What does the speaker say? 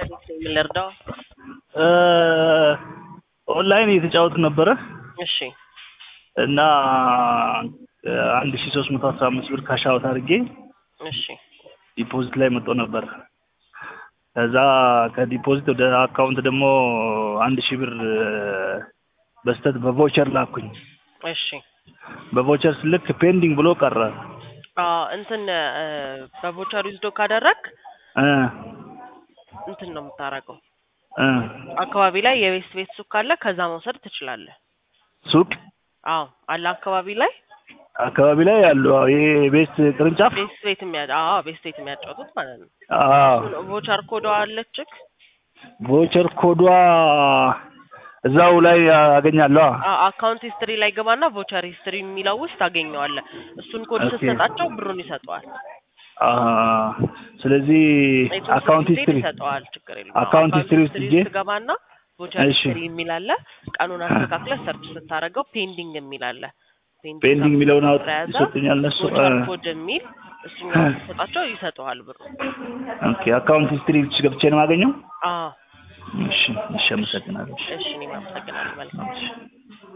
ከቤት ነው የምንረዳው? ኦንላይን እየተጫወቱ ነበረ እሺ እና አንድ ሺ ሶስት መቶ አስራ አምስት ብር ካሽ አውት አድርጌ እሺ ዲፖዚት ላይ መጥቶ ነበር። ከዛ ከዲፖዚት ወደ አካውንት ደግሞ አንድ ሺህ ብር በስተት በቮቸር ላኩኝ። እሺ በቮቸር ስልክ ፔንዲንግ ብሎ ቀረ። አዎ እንትን እ፣ በቮቸር ዊዝዶ ካደረግ እ እንትን ነው የምታረገው። እ አካባቢ ላይ የቤስት ቤት ሱቅ ካለ ከዛ መውሰድ ትችላለህ። ሱቅ አዎ አለ አካባቢ ላይ አካባቢ ላይ ያሉ አዎ፣ ይሄ ቤስት ቅርንጫፍ ቤስት ቤት የሚያ አዎ ቤስት ቤት የሚያጫውቱት ማለት ነው። አዎ ቮቸር ኮዷ አለችክ? ቮቸር ኮዷ እዛው ላይ አገኛለሁ። አዎ አካውንት ሂስትሪ ላይ ገባና ቮቸር ሂስትሪ የሚለው ውስጥ ታገኘዋለህ። እሱን ኮድ ኦኬ። ስትሰጣቸው ብሩን ይሰጠዋል። አ ስለዚህ የተወሰነ አካውንት ጊዜ ሂስትሪ ይሰጠዋል። ችግር የለም። አካውንት ሂስትሪ ውስጥ ሂጄ ውስጥ ገባና ቮቸር እሺ። ሂስትሪ የሚል አለ። ቀኑን አስተካክለህ ሰርች ስታደርገው ፔንዲንግ የሚል አለ። ፔንዲንግ የሚለውን አውጥ ስለያዘ ይሰጡኛል እነሱ። ቮቸር እ፣ ኮድ የሚል እሱን ስትሰጣቸው ይሰጠዋል ብሩ። ኦኬ አካውንት ሂስትሪ ገብቼ ነው የማገኘው። አዎ እሺ እሺ፣ አመሰግናለሁ። እሺ እኔም አመሰግናለሁ። መልካም እሺ